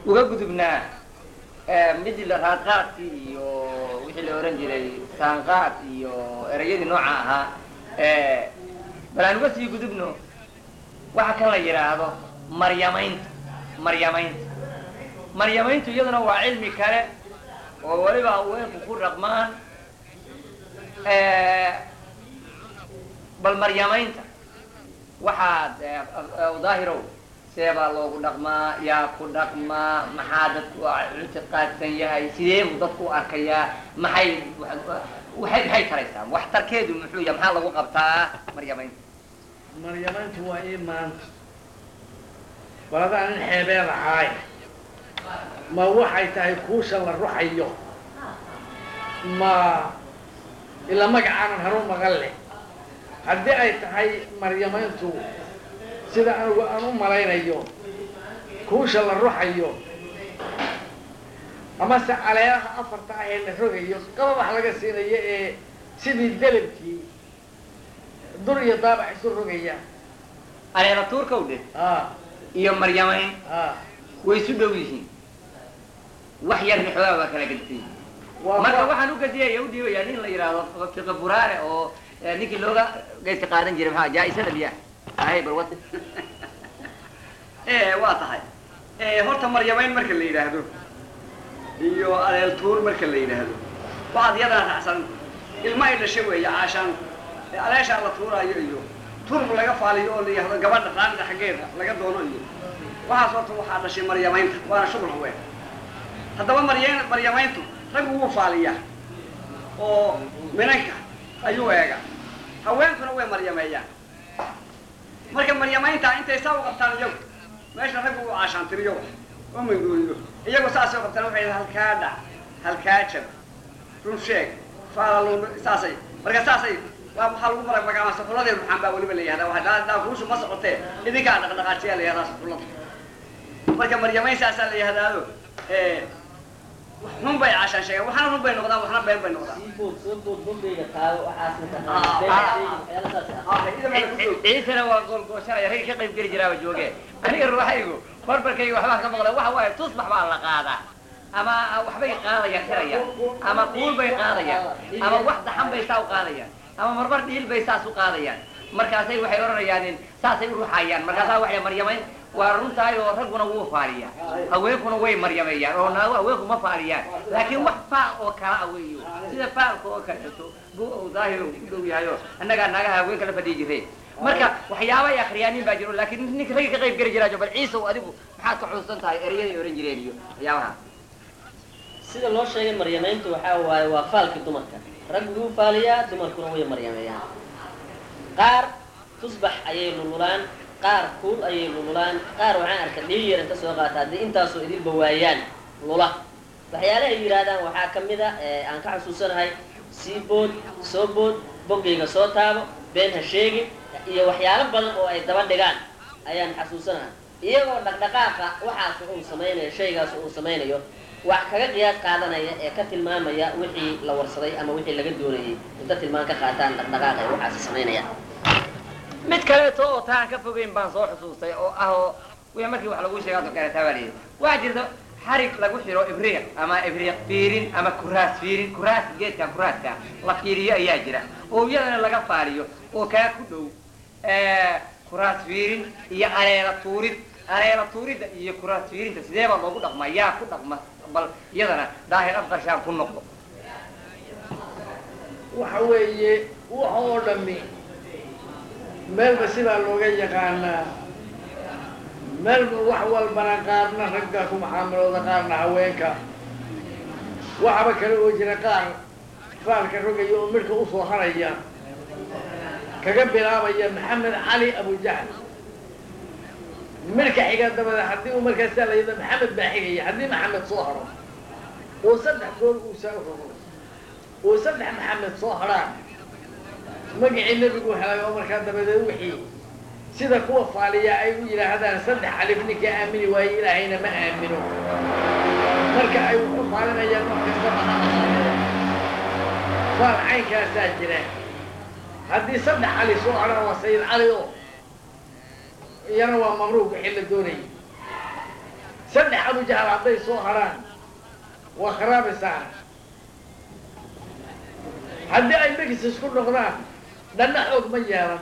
uga gudubnaa midii la raadqaadkii iyo wixii la ohan jiray saanqaad iyo ereyadii nooca ahaa bal aan uga sii gudubno waxa kan la yidhaahdo maryamaynta maryamaynta maryamayntu iyaduna waa cilmi kale oo weliba haweenku ku dhaqmaan bal maryamaynta waxaad daahirow seebaa loogu dhaqmaa yaa ku dhaqmaa maxaa dadku ictiqaadsan yahay sidee buu dadku u arkayaa maxay waxay maxay taraysaa waxtarkeedu muxuu yahay maxaa lagu qabtaa maryamaynta maryamayntu waa ii maanta baladaan in xeebeed ahaay ma waxay tahay kuusha la ruxayo ma ila magacaanan haru maqan leh haddii ay tahay maryamayntu sida anigu aan u malaynayo kuusha la ruxayo amase caleelaha afarta ah ee la rogayo qababax laga siinayo ee sidii delabkii dur iyo daabac isu rogaya aleela tuurkow dhe a iyo maryamayn a way isu dhow yihiin wax yarna xoogaa waa kala gedtay waa marka kuwa- waxaan ugadiyaya udhiibayaa nin la yidhaahdo fiqi buraare oo eh, ninkii looga geyska qaadan jiray maxaa jaa-isada miya ahay bal wad waa tahay horta maryamayn marka la yidhaahdo iyo aleel tuur marka la yidhaahdo waxaad iyadana raacsan ilma ay dhashay weeye caashaan aleeshaa la tuuraayo iyo turb laga faaliyo oo la yidhahdo gabadha raanida xaggeeda laga doono iyo waxaas horta waxaa dhashay maryamaynta waana shughul haween haddaba marya maryamayntu raggu wuu faaliyaa oo minanka ayuu eega haweenkuna way maryameeyaan marka maryamaynta intay saa u qabtaan iyagu meesha raggu uu caashaantiriyo wax oo mangooliyo iyagu saasay u qabtaan waxay yidhaha halkaa dhac halkaa jab run sheeg faalalun saasay marka saasay waa waxaa lagu mara magaama saxuladeedu maxaan baa weliba la yihahdaa waa daa daa kuushu ma socotee idinkaa dhaqdhaqaajiyaa la yihahdaa saxulada marka maryamayn saasaa la yihahdaado wax xun bay caashaan sheegaan waxna run bay noqdaan waxna been bay noqdaan ciisana waa goolgooshanaya ragga ka qayb geli jiraaba jooge aniga ruuxaygu barbarkayga waxbaa ka maqla waxa waaye tusbax baa la qaadaa ama waxbay qaadayaan xirayaan ama kuul bay qaadayaan ama wax daxan bay saa u qaadayaan ama marmar dhiil bay saas u qaadayaan markaasay waxay odhanayaan in saasay u ruxayaan markaasaa waxay maryamayn waa runtahay oo ragguna wuu faaliyaa haweenkuna way maryameeyaan oo naago haweenku ma faaliyaan laakiin wax faal oo kala ah weeyo sida faalka oo kaleeto buu uu daahiro u dhow yahay oo annagaa naagaha haweenka la fadhiyi jiray marka waxyaaba ay akhriyaanin baa jiro laakiin ninka ragga ka qayb geli jiraajo bal ciisow adigu maxaad ka xusuusan tahay erayaday ohan jireen iyo waxyaabaha sida loo sheegay maryamayntu waxaa waaye waa faalkii dumarka raggu wuu faaliyaa dumarkuna way maryameeyaan qaar tusbax ayay lululaan qaar kuul ayay lululaan qaar waxaan arkay dhiil yar inta soo qaata haddii intaasoo idilba waayaan lula waxyaalaha ay yidhaahdaan waxaa ka mid a ee aan ka xasuusanahay sii bood soo bood boggayga soo taabo been ha sheegin iyo waxyaalo badan oo ay daba dhigaan ayaan xasuusanahay iyagoo dhaqdhaqaaqa waxaas uu samaynayo shaygaas uu samaynayo wax kaga qiyaas qaadanaya ee ka tilmaamaya wixii la warsaday ama wixii laga doonayay inta tilmaan ka qaataan dhaqdhaqaaqa ay waxaasi samaynayaan mid kaleeto oo taan ka fogeyn baan soo xusuustay oo ah oo wixii markii wax lagu sheega adoo kaleetaa baa layidhi waxaa jirta xarig lagu xiro ibriiq ama ibriiq fiirin ama kuraas fiirin kuraas geedkan kuraaska la fiiriyo ayaa jira oo iyadana laga faaliyo oo kaa ku dhow kuraas fiirin iyo aleela tuurid aleela tuuridda iyo kuraas fiirinta sidee baa loogu dhaqmaa yaa ku dhaqma bal iyadana daahir afqarshaan ku noqdo waxa weeye wax oo dhami meelba sidaa looga yaqaanaa meelba wax walbana qaarna ragga ku maxaamilooda qaarna haweenka waxaba kale oo jira qaar faalka rogaya oo midhka usoo haraya kaga bilaabaya maxamed cali abujahl midhka xiga dabada haddii uu markaasaa la yidhahdo maxamed baa xigaya haddii maxamed soo haro oo saddex gool uu saa rogo oo saddex maxamed soo harhaan magacii nebigu helay oo markaa dabadeed wixii sida kuwa faaliya ay u yidhaahdaan saddex alif ninka aamini waaye ilaahayna ma aamino marka ay wuxu faalinayaan markasta mana ahaadeen faal caynkaasaa jira haddii saddex cali soo hadhaan waa sayid cali oo iyana waa mamruuq wixii la doonayay saddex abujahal hadday soo haraan waa kharaabaysaa haddii ay megis isku noqdaan dhanna xoog ma yeelan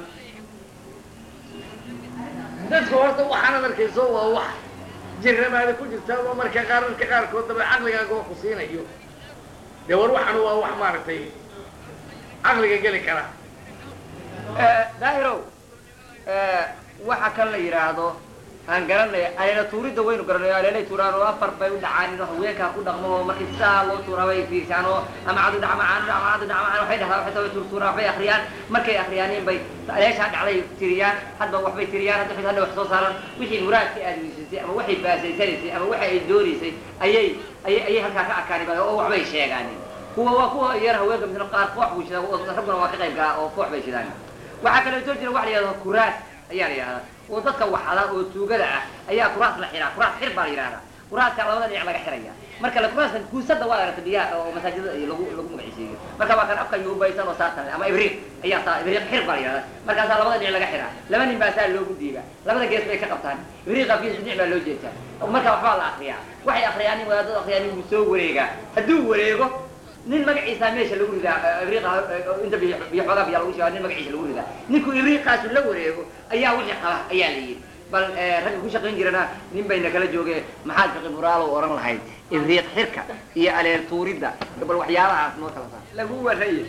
dadka horta waxaanad arkayso waa wax jirrabaada ku jirta oo marka qaararka qaarkood daba caqligaaga oo ku siinayo dee war waxan waa wax maaragtay caqliga geli kara daahirow waxa kan la yidhaahdo aan garanay aleela tuuridda waynu garanayo aleelay tuuraan oo afar bay u dhacaan inuu haweenkaa ku dhaqmo oo markii saa loo tuura bay fiirsaan oo ama cadu dhacma caanu dhacma cadu dhacma caan waxay dhahdaa waxay tahay tuurtuuraan waxbay akhriyaan markay akhriyaanin bay aleeshaa dhacday tiriyaan hadba waxbay tiriyaan hadda hadda wax soo saaran wixii muraadka aad weysaysay ama waxay baasaysanaysay ama waxa ay doonaysay ayay ayay ayay halkaa ka arkaani ba oo waxbay sheegaanin kuwa waa kuwa yar haweenka misna qaar koox buu shidaa rabbuna waa ka qayb galaa oo koox bay shidaan waxaa kaleeto jira waxa la yidhahdo kuraas ayaa la yidhahdaa oo dadka waxada oo tuugada ah ayaa kuraas la xiraa kuraas xir baa la yidhahdaa kuraaska labada dhinac laga xiraya marka la kuraaska guusada waa aragta biyaha oo masaajidada iyo lagu lagu magacisiiyo marka waa kan afka yuubaysan oo saatan ama ibriiq ayaa saa ibriiq xir baa la yidhahdaa markaasaa labada dhinac laga xiraa laba nin baa saa loogu diiba labada gees bay ka qabtaan ibriiqa gees dhinac baa loo jeestaa marka waxbaa la akriyaa waxay akriyaan nin wadaadada akriyaan nin wuu soo wareegaa hadduu wareego nin magaciisa meesha lagu ridaa ibriiqa inta biyo biyo xoogaa biyaa lagu sheegaa nin magaciisa lagu ridaa ninkuu ibriiqaasu la wareego ayaa wixii qaba ayaa la yidhi bal ragga ku shaqayn jirana nin bayna kala jooge maxaad fiqi buraalo oran lahayd ibriiq xirka iyo aleer tuuridda bal waxyaabahaas noo kala saar lagu warraye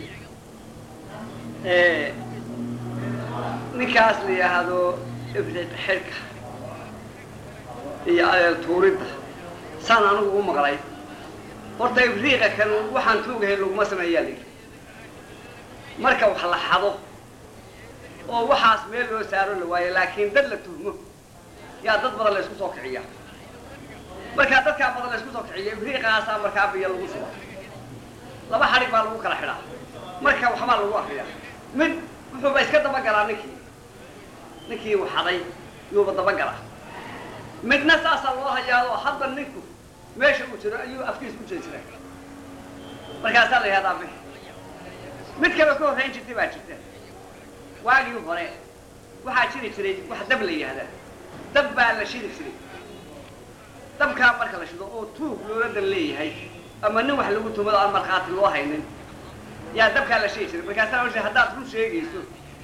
ninkaas la yidhaahdo ibriiq xirka iyo aleel tuuridda saan anigu u maqlay horta ibriiqa kan waxaan tuugahayn laguma sameeyaa la yidhi marka wax la xado oo waxaas meel loo saaro la waayo laakiin dad la tuhmo yaa dad badan la isku soo kiciya markaa dadkaa badan la isku soo kiciya ibriiqaasaa markaa biyo lagu shuba laba xadhig baa lagu kala xidhaa marka waxbaa lagu akriyaa mid wuxuuba iska dabagalaa ninkii ninkii uu xaday yuuba dabagalaa midna saasaa loo hayaado hadda ninku meesha uu jiro ayuu afkiis ku jeesira markaasaa la yihahdaa bix mid kale ka horrayn jirtay baa jirta waagii hore waxaa jiri jiray wax dab la yihahdaa dab baa la shidi jiray dabkaa marka la shido oo tuug looladan leeyahay ama nin wax lagu tumado aan markhaati loo haynin yaa dabkaa la shidi jiray markaasaa la haddaad run sheegayso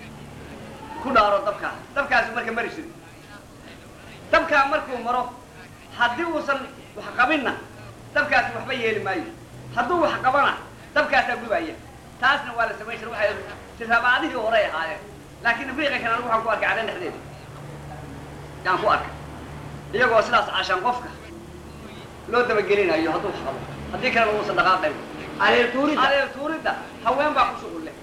ku dhaaro dabkaa dabkaasu marka mari jiray dabkaa markuu maro haddii uusan wax qabinna dabkaasi waxba yeeli maayo hadduu wax qabana dabkaasaa gubaya taasna waa la samayn jiray waxay tirabaadihii horey ahaayeen laakiin ibriiqa kan anigu waxaan ku arkay cadhan dhexdeeda yaan ku arkay iyagoo sidaas cashaan qofka loo dabagelinayo hadduu wax qabo haddii kalena uusan dhaqaaqayn aleer tuuridda aleel tuuridda haween baa ku shuqul leh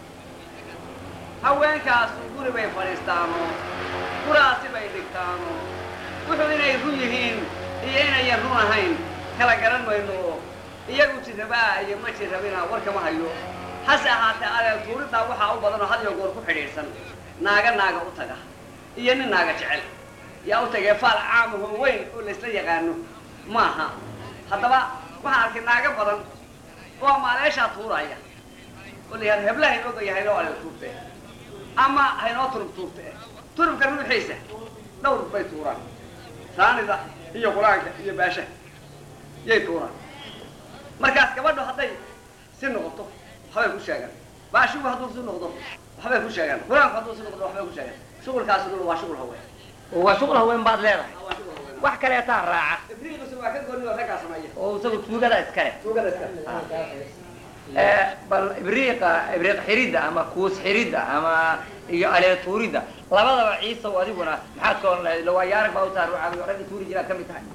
haweenkaas guri bay fadhiistaanoo guraasi bay dhigtaano wuxuu inay run yihiin iyo inayan run ahayn kala garan mayno oo iyagu jirrabaa iyo ma jirrabina warkama hayo hase ahaatee aleel tuuriddaa waxaa u badan oo had iyo goor ku xidhiidhsan naaga naaga u taga iyo nin naaga jecel yaa u tagay faal caamaho weyn oo laysla yaqaano maaha haddaba waxaan arkay naago badan oo maaleeshaa tuuraya oo la yihahdo hebla haynoo gaya haynoo aleel tuurte ama haynoo turub tuurte turubka ruuxiisa dhowr bay tuuraan raanida iyo qur-aanka iyo baashaha yay tuuraan markaas gabadho hadday si noqoto waxbay ku sheegaan baashigu hadduu si noqdo waxbay ku sheegaan qur-aanku hadduu si noqdo waxbay ku sheegaan shuqulkaasi dul waa shuqul haween waa shuqul haween baad leedahay waa shuqul haween wax kaleetaa raaca ibriiqisu waa ka gooni oo raggaa sameeya oo isagu tuugada iskale tuugada iska bal ibriiqa ibriiq xiridda ama kuus xiridda ama iyo aleer tuuridda labadaba ciisow adiguna maxaad ka oran lahayd ila waa yaarag baa u tahay ruuxaaga ragga tuuri jiraad ka mid tahay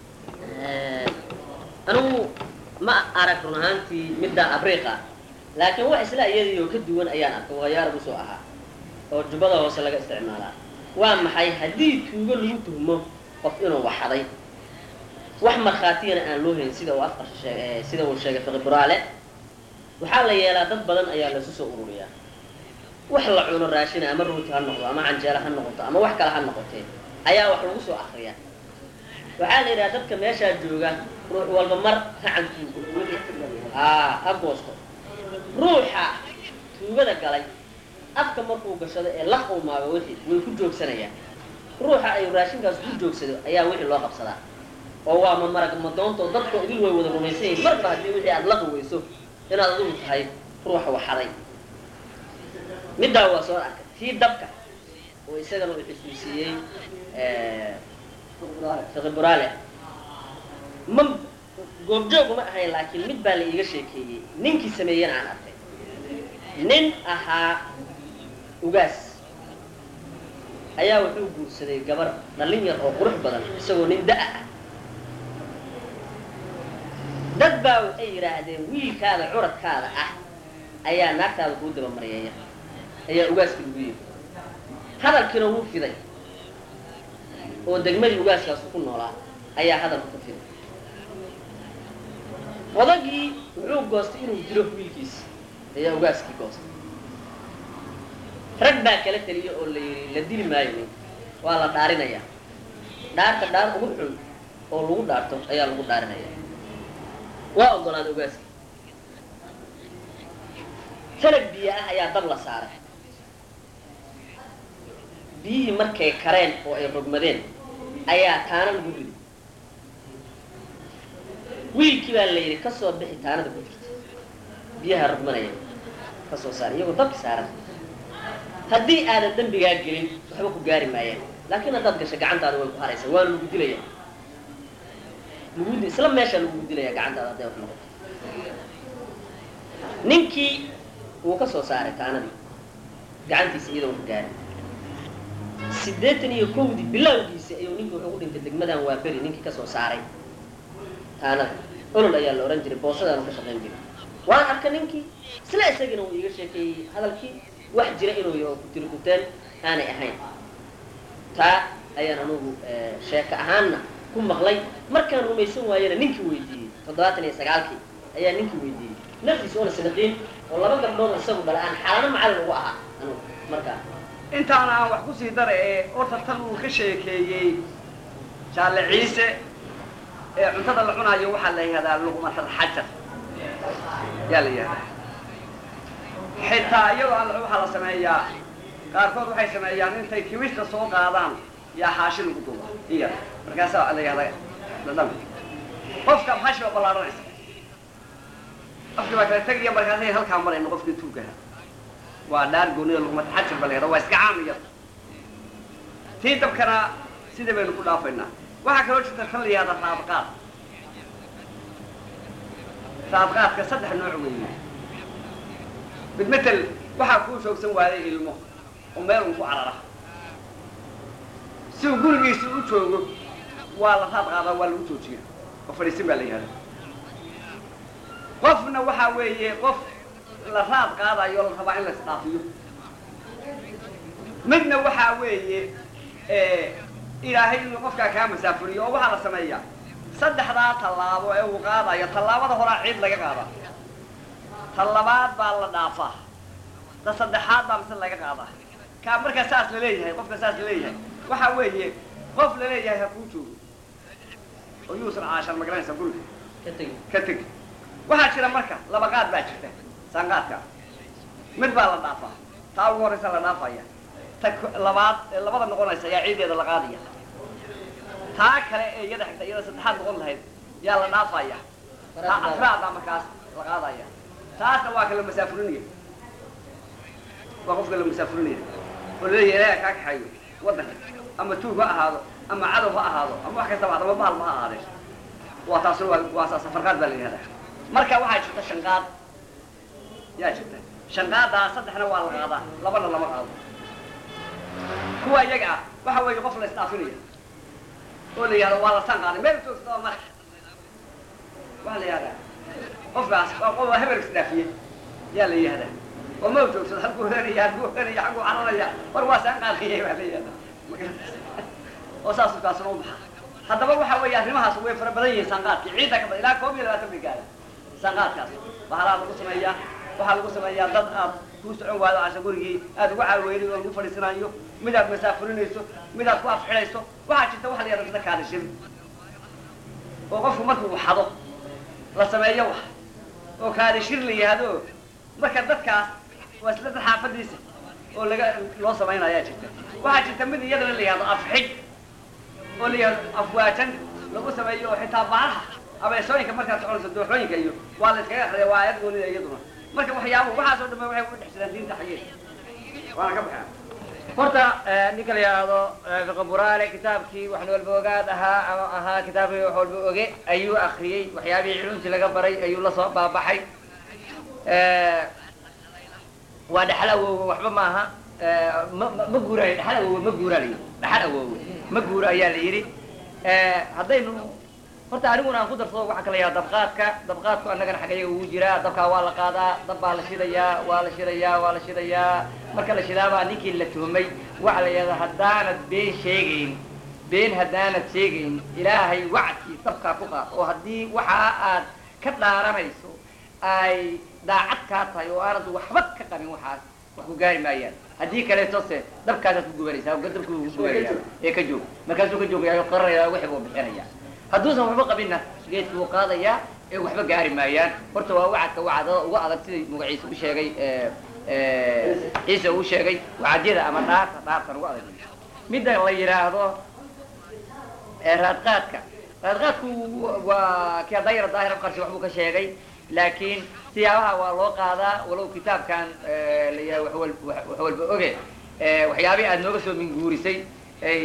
anigu ma arag run ahaantii midda abriiqa laakiin wax isla iyadii oo ka duwan ayaan arkay waa yaarag usoo ahaa oo jubbada hoose laga isticmaalaa waa maxay haddii tuugo lagu tuhmo qof inuu waxaday wax markhaatiyana aan loo hayn sida uu afqar sheeg sida uu sheegay fiqi buraale waxaa la yeelaa dad badan ayaa lasu soo ururiyaa wax la cuno raashina ama rooti ha noqdo ama canjeelo ha noqoto ama wax kale ha noqotee ayaa wax lagu soo akriyaa waxaa la yidhaha dadka meeshaa jooga ruux walba mar racanku aa ha goosto ruuxa tuugada galay afka markuu gashado ee la qawmaago wixii way ku joogsanayaan ruuxa ay raashinkaas ku joogsado ayaa wixii loo qabsadaa oo waa ma marag madoonta oo dadka idil way wada rumaysan yihiin marba haddii wixii aada la quweyso inaad adigu tahay ruuxa waxaday middaa waa soo arkay tii dabka oo isagana uu xusuusiyey fiqi buraale ma goobjoog uma ahayn laakiin mid baa la iiga sheekeeyey ninkii sameeyena aan arkay nin ahaa ugaas ayaa wuxuu guursaday gabar dhallin yar oo qurux badan isagoo nin da- ah dad baa waxay yidhaahdeen wiilkaada curadkaada ah ayaa naagtaada kuu dabamaryeeya ayaa ugaaskii lagu yimi hadalkiina wuu fiday oo degmadii ugaaskaas ku noolaa ayaa hadalku ka fiday odagii wuxuu goostay inuu dilo wiilkiisa ayaa ugaaskii goostay rag baa kala teliya oo la yidhi la dili maayo nin waa la dhaarinayaa dhaarta dhaar ugu xun oo lagu dhaarto ayaa lagu dhaarinaya waa ogolaaday ugaaskii sanag biyo ah ayaa dab la saaray biyihii markay kareen oo ay rogmadeen ayaa taana lagu riday wiilkii baa la yidhi ka soo bixi taanada ku jirta biyaha rogmanaya ka soo saar iyagoo dabki saaran haddii aadan dembigaa gelin waxba ku gaari maayaan laakiin haddaad gasho gacantaada way ku haraysaa waana lagu dilaya lagu isla meeshaa lagu dilaya gacantaada hadday wax noqoto ninkii wuu ka soo saaray taanadii gacantiisa iyadoo ku gaari siddeetan iyo kowdii bilowgiisi ayuu ninkii wuxuu ku dhintay degmadan waa beri ninkii kasoo saaray taanada olol ayaa la ohan jiray boosadaanu ka shaqayn jiray waan arka ninkii isla isagiina wuu iiga sheekeeyey hadalkii wax jira inuu yaho kutiri kuteen aanay ahayn taa ayaan anugu sheeko ahaanna ku maqlay markaan rumaysan waayena ninkii weydiiyey toddobaatan iyo sagaalkii ayaa ninkii weydiiyey naftiis oona sanaqiin oo laba gabdhood isagu dhala aan xaalano macallin ugu ahaa anugu markaa intaana aan wax kusii dara ee horta tan uu ka sheekeeyey jaalle ciise ee cuntada la cunaayo waxaa la yihahdaa luqmatal xajar yaa la yihahdaa xitaa iyadoo alla waxaa la sameeyaa qaarkood waxay sameeyaan intay kimista soo qaadaan yaa xaashi lagu duba iya markaasaa la yihahdaa dhadhami qofka xaashi baa ballaaranaysa qofkii baa kala tegaya markaasay halkaa marayna qofkii tuugaha waa dhaar goonida luqmata xajar ba la yihahda waa iska caam iyada tii dabkana sida baynu ku dhaafaynaa waxaa kaloo jirta tan la yihahda raadqaad raadqaadka saddex nooc weeye mid matel waxaa kuu shoogsan waayay ilmo oo meel un ku carara si uu gurigiisa u joogo waa la raad qaadaa waa lagu joojiya oo fadhiisin baa la yihahda qofna waxaa weeye qof la raad qaadayo la rabaa in la isdhaafiyo midna waxaa weeye ilaahay inuu qofkaa kaa masaafuriyo oo waxaa la sameeyaa saddexdaa tallaabo ee uu qaadayo tallaabada horaa ciid laga qaadaa tallabaad baa la dhaafaa ta saddexaad baa mise laga qaadaa kaa markaa saas laleeyahay qofka saas laleeyahay waxaa weeye qof laleeyahay ha kuu joogo oo yuusan caashan magaranaysa guriga ka tegi ka tegi waxaa jira marka laba qaad baa jirta saanqaadka mid baa la dhaafaa taa ugu horraysa la dhaafaya ta labaad ee labada noqonaysa ayaa ciideeda la qaadaya taa kale ee iyada xigta iyada saddexaad noqon lahayd yaa la dhaafaya taa afraadaa markaas la qaadaya taasna waa ka la masaafurinaya waa qofka la masaafurinaya oo laleeyahay ilaaha kaa kaxayo waddanka ama tuug ha ahaado ama cadow ha ahaado ama wax kastaba adama maalma ha ahaadee waa taasna waa waa saa safarqaad baa la yihahdaa marka waxaa jirta shanqaad yaa jirta shanqaadaa saddexna waa la qaadaa labana lama qaado kuwa iyaga ah waxa weeye qof la isdhaafinaya oo la yihahdo waa la saan qaaday meel joogtada mara waxaa la yihahdaa qofkaas waa qof waa hebel isdhaafiye yaa la yihahdaa oo ma joogsado halkuu horanaya halkuu horanaya xagguu cararaya war waa saan qaadayay baa la yihahdaa oo saasuu kaasuna u baxa haddaba waxa weeye arrimahaas way fara badan yihiin saanqaadkii ciidda ka badan ilaa koob iyo labaatan bay gaara saanqaadkaas bahalaa lagu sameeyaa waxaa lagu sameeyaa dad aad kuu socon waado casha gurigii aad ugu caaweynay oo lagu fadhiisanayo mid aad masaafurinayso mid aad ku afxidhayso waxaa jirta waxa la yihahda sida kaadishir oo qofku markuu xado la sameeyo wax oo kaadishir la yihahdo marka dadkaas waa isla dad xaafadiisa oo laga loo samaynayaa jirta waxaa jirta mid iyadana la yihahdo afxid oo la yihahdo afwaajan lagu sameeyo oo xitaa baalaha abeesooyinka markaad soconayso dooxooyinka iyo waa la iskaga akriya waa ayad goonida iyaduna marka waxyaaba waxaas oo dhan waxay ku dhex jiraan diinta xaggeeda waana ka baxaa horta ninka la yidhaahdo fiqi buraale kitaabkii wax walba ogaad ahaa ama ahaa kitaabkii wax walba oge ayuu akriyey waxyaabihii culumtii laga baray ayuu la soo baabaxay waa dhaxal awoowe waxba maaha ma ma ma guuraayo dhaxal awoowe ma guuraa la yidhi dhaxal awoowe ma guuro ayaa la yidhi haddaynu horta aniguna aan ku darsado waxaa kala yaha dabqaadka dabqaadku annagana xaggayaga ugu jiraa dabkaa waa la qaadaa dab baa la shidayaa waa la shidayaa waa la shidayaa marka la shidaabaa ninkii la tuhmay waxa la yidhahdaa haddaanad been sheegayn been haddaanad sheegayn ilaahay wacdkii dabkaa ku qaad oo haddii waxa aad ka dhaaranayso ay daacad kaa tahay oo aanad waxba ka qabin waxaas wax ku gaari maayaan haddii kaleeto se dabkaasaad ku gubanaysaa oo dabku ku gubanaya ee ka joog markaasuu ka joogaya qararaya wixii buu bixinaya hadduusan waxba qabinna geedki wuu qaadayaa ee waxba gaari maayaan horta waa wacadka wacdada uga adag sidai magaciisa u sheegay ciise uu sheegay wacadyada ama dhaarta dhaartan uga adag midda la yidhaahdo raadqaadka raadqaadku waa kii daayira daahir afqarsi waxbuu ka sheegay laakiin siyaabaha waa loo qaadaa walow kitaabkan la yidhahdo waxwal wax walba oge waxyaabihii aada nooga soo minguurisay ay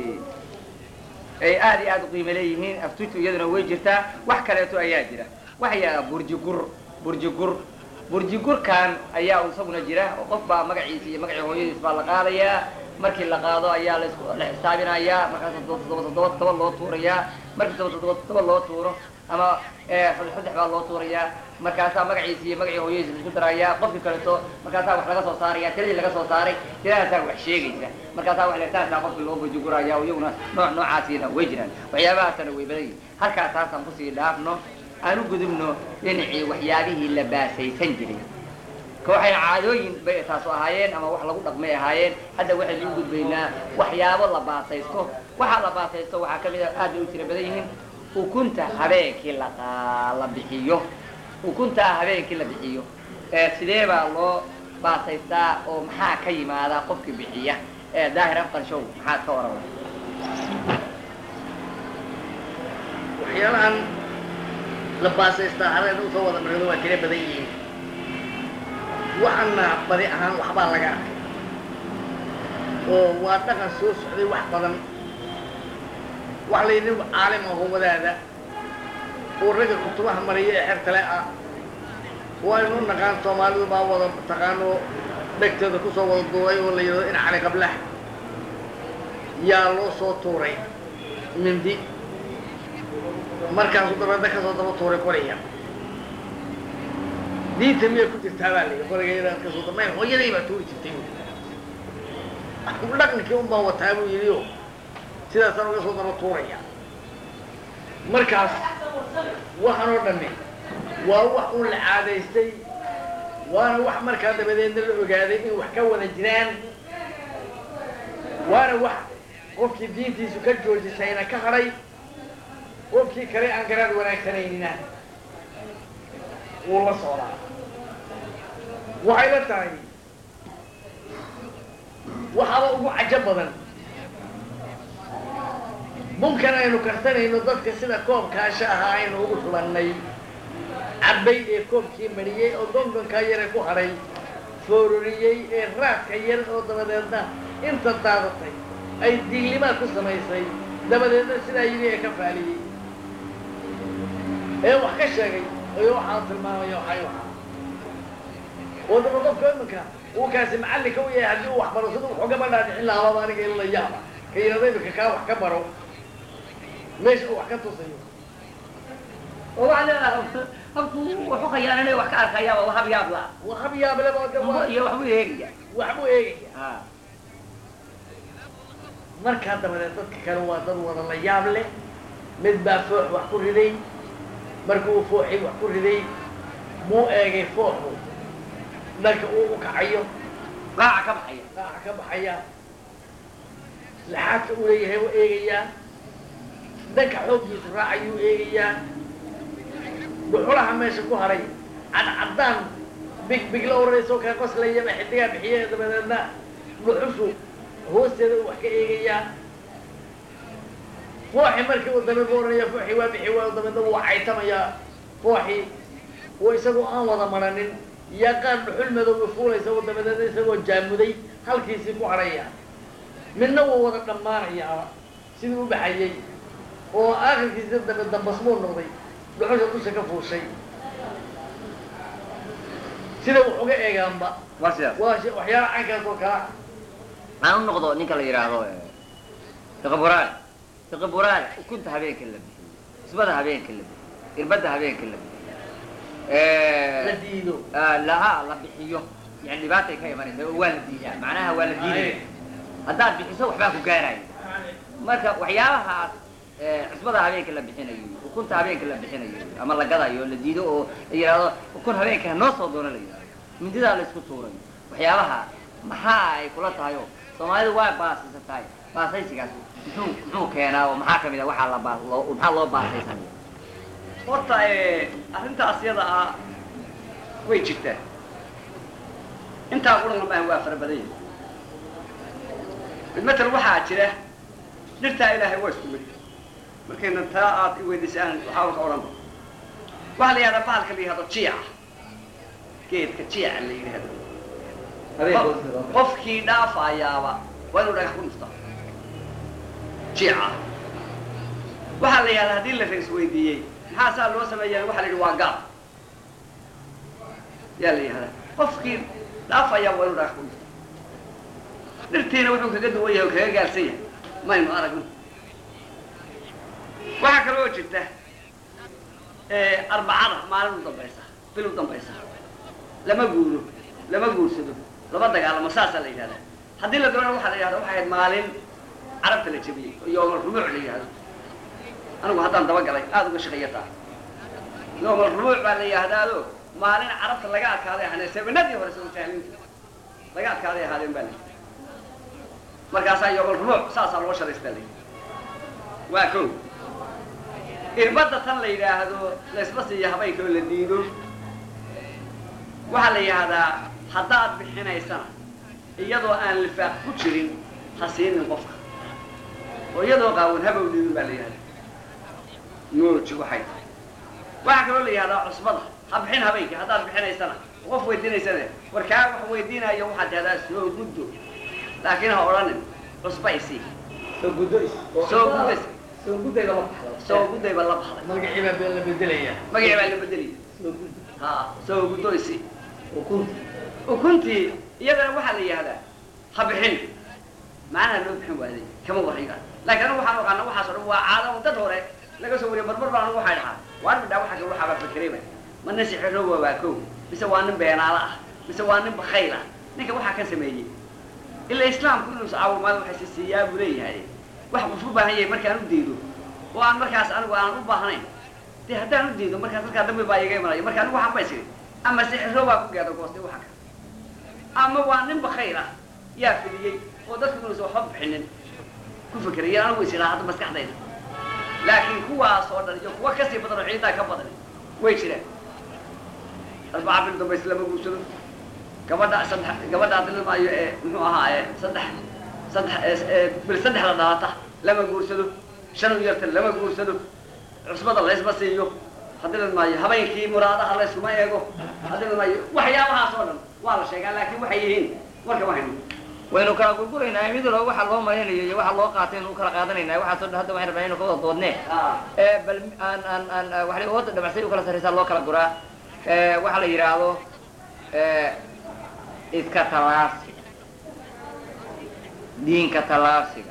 ay aada iyo aada u qiimo leeyihiin aftutu iyaduna way jirtaa wax kaleeto ayaa jira waxaya burjigur burjigur burjigurkan ayaa isaguna jira oo qof baa magaciisa iyo magacii hooyadiis baa la qaadayaa markii la qaado ayaa las la xisaabinayaa markaas toddoba toddoba toddoba loo tuurayaa markii toddoba toddoba toddoba loo tuuro ama saddex saddex baa loo tuurayaa markaasaa magaciisa iyo magacii hooyadiis laisku darayaa qofkii kaleeto markaasaa wax laga soo saaraya tiradii laga soo saaray tiradaasaa wax sheegaysa markaasaa wax leetaasaa qofkii loo burjiguraya iyaguna nooc noocaasiina way jiraan waxyaabahaasana way badan yihin halkaas taasaan kusii dhaafno aan u gudubno dhinacii waxyaabihii la baasaysan jiray ka waxayna caadooyin bay taasu ahaayeen ama wax lagu dhaqmay ahaayeen hadda waxaynu u gudbaynaa waxyaabo la baasaysto waxaa la baasaysto waxaa kamid a aad bay u tira badan yihiin ukunta habeenkii la la bixiyo ukuntaa habeenkii la bixiyo sidee baa loo baasaystaa oo maxaa ka yimaada qofkii bixiya daahir afqarshow maxaad ka oran waxyaalahan la baasaystaa hareena usoo wada marado waa tira badan yihiin waxaana badi ahaan waxbaa laga arkay oo waa dhaqan soo socday wax badan waxa la yidhi caalim aho wadaada oo ragga kutubaha mariya ee xertale ah waynu naqaan soomaalidu baa wada taqaano dhegteeda kusoo wada duulay oo la yidhahdo in cali qablax yaa loo soo tuuray mindi markaasu dabeedna kasoo daba tuuray qoriga diinta miyay ku jirtaa baa layihi qoriga yadaan kasoo daba may hooyaday baa tuuri jirtay dhaqankii un baan wataa buu yidhi o sidaasaan uga soo daba tuuraya markaas waxaan oo dhamme waa wax un la caadaystay waana wax markaa dabadeedna la ogaaday in wax ka wada jiraan waana wax qofkii diintiisu ka joojisayna ka hadhay qofkii kale aan garaad wanaagsanaynina wuu la socdaa waxay la tahay waxaaba ugu cajo badan bunkan aynu karsanayno dadka sida koobkaasha ahaa aynu ugu shubannay cabbay ee koobkii mariyey oo gongonkaa yare ku hadhay foororiyey ee raadka yar oo dabadeedna inta daadatay ay diglimaa ku samaysay dabadeedna sidaa yidhi ee ka faaliyey ee wax ka sheegay ayo waxaa tilmaamaya waxay waxaa oo daba qofka iminka uu kaasi macallinka u yahay haddii uu wax baro sida wuxuu gabadhaa dhixin lahaaba aniga in la yaaba ka yidhahdo iminka kaa wax ka baro meesha uu wax ka tusayo oo waxaa leedahay habku wuxu khayaananay wax ka arkayaaba waa hab yaab la waa hab yaableba de waa iyo waxbuu eegaya waxbuu eegaya ha markaa dabadeed dadka kale waa dad wada la yaab leh mid baa foox wax ku riday markuu fooxii wax ku riday muu eegay fooxu dhanka uu u kacayo qaaca ka baxaya qaaca ka baxaya laxaadka uu leeyahay u eegayaa dhanka xooggiisu raacayuu eegayaa dhuxulaha meesha ku haray cadcaddaan big big la oranaysoo kaa qoslayaba xidigaa bixiye dabadeedna dhuxushu hoosteeda uu wax ka eegayaa fooxi markii uu dabeed u oranaya fooxi waa bixi waayo dabeedna wuu caytamayaa fooxi oo isagoo aan wada maranin yaa qaar dhuxul madowga fuulaysa oo dabadeedna isagoo jaamuday halkiisii ku hadhaya midna wuu wada dhammaanayaa sidii u baxayay oo aakhirkiisa dabe dambasmuu noqday dhuxusha dusha ka fuushay sida wax uga eegaanba waa sidaas waa shi- waxyaala caynkaas oo kala aan u noqdo ninka la yidhaahdo fiqiburaal fiqiburaal ukunta habeenka la bixiyo isbada habeenka la bixiyo irbadda habeenka la la bixiyo diido laha la bixiyo yani dhibaatay ka imanaysa oo waa la diidaa macnaha waa la diidaya haddaad bixiso waxbaa ku gaaraya marka waxyaabahaas cisbada habeenka la bixinayo ukunta habeenka la bixinayo ama la gadayo la diido oo la yidhaahdo ukun habeenka noo soo doono la yidhahdo mindidaa la isku tuurayo waxyaabaha maxaa ay kula tahay oo soomaalidu waa baasaysantahay baasaysigaas muxuu muxuu keenaa oo maxaa kamid a waxaa la baa loo maxaa loo baasaysanaya horta arrintaas yada ah way jirtaa intaa quran maaha waa fara badan yahay bilmatal waxaa jira dhirtaa ilaahay waa isku mid markayna taa aad i weydiisaan waxaa ka odhan waxaa la yihahdaa bahalka la yihahdo jiica geedka jiica la yidhaahdo qofkii dhaafayaaba waa inuu dhagax ku dhufta jiica waxaa la yihahdaa haddii la rais weydiiyey maxaa saa loo sameeyaa waxa la yidhi waa gaab yaa la yihahdaa qofkii dhaafayaaba waa inuu dhagax ku dhufta dhirtiina wuxuu kaga duwan yahay oo kaga gaarsan yahay maynu aragno waxaa kaloo jirta arbacada maalin u dambaysa bil u dambaysa lama guuro lama guursado lama dagaalamo saasaa la yidhahdaa haddii la doonana waxaa la yidhahda waxay ahayd maalin carabta la jebiyey oo yoomal rumuuc la yidhahdo anigu haddaan dabagalay aada uga shaqeeyataa yoomal rumuuc baa la yidhahdaado maalin carabta laga adkaaday ahaanee sebanadii hore soo jahlinta laga adkaaday ahaadeen baa la yidhi markaasaa yoomal rumuuc saasaa loo sharaystaa la yidhi waa kow irbadda tan la yidhaahdo laysma siiyo habeenka oo la diido waxaa la yidhaahdaa haddaad bixinaysana iyadoo aan lifaaq ku jirin ha siinin qofka oo iyadoo qaawan habow diidin baa la yidhahdaa nooji waxay tahay waxaa kaloo la yidhahdaa cusbada ha bixin habeenkii haddaad bixinaysana qof weydiinaysane war kaa wax weydiinayo waxaad tahdaa soo guddo laakiin ha odhanin cusba isii soo guddo soo guddays soo guddayda la baxda soo guddayba la baxday magacii baa la bedelaya magacii baa la bedelaya soo guddo ha soo guddo isii ukunta ukuntii iyadana waxaa la yihahdaa ha bixin macnaha loo bixin waaday kama warriga laakiin anigu waxaan oqaana waxaas o dhan waa caada oo dad hore laga soo wariya marmar baa anigu waxay dhahaa waan midhaa waxa kale waxaa baa fakerayba ma nin sixirooba waa kow mise waa nin beenaalo ah mise waa nin bakayl ah ninka waxaa ka sameeyey ilaa islaamku inuu iscaawimaado waxay si siiyaa buu leeyahay wax qof u baahan yahay markaan u diido oo aan markaas anigu aan u baahnayn dee haddaan u diido markaas halkaa dambi baa iga imanaya marka anigu waxaan ba isiri ama sixirroobaa ku gaado goostay waxa kale ama waa nin bakayl ah yaa fidiyey oo dadku inuusan waxba bixinin ku fekeraya anigu is idhaa hadda maskaxdayda laakiin kuwaas oo dhan iyo kuwa kasii badan oo ciidaa ka badan way jiraan arbaca bil dambays lama guursado gabadha saddex gabadha adilmaayo ee muxuu ahaa ee saddex saddex bil saddexda dhalata lama guursado shan u yarta lama guursado cusbada laysma siiyo haddilan maayo habeenkii muraadaha layskuma eego haddilan maayo waxyaabahaas oo dhan waa la sheegaa laakiin waxay yihiin warka ma hayno waynu kala gurguraynaa midalo waxa loo malaynayo iyo waxa loo qaatay inu kala qaadanayna waxaasoo dhan hadda waxaan rabnaa inu ka wada doodnee ee bal aan aan aan waxay hooda dhamacsay u kala sarraysaa loo kala guraa ee waxaa la yidhaahdo ee iska tallaabsiga diinka tallaabsiga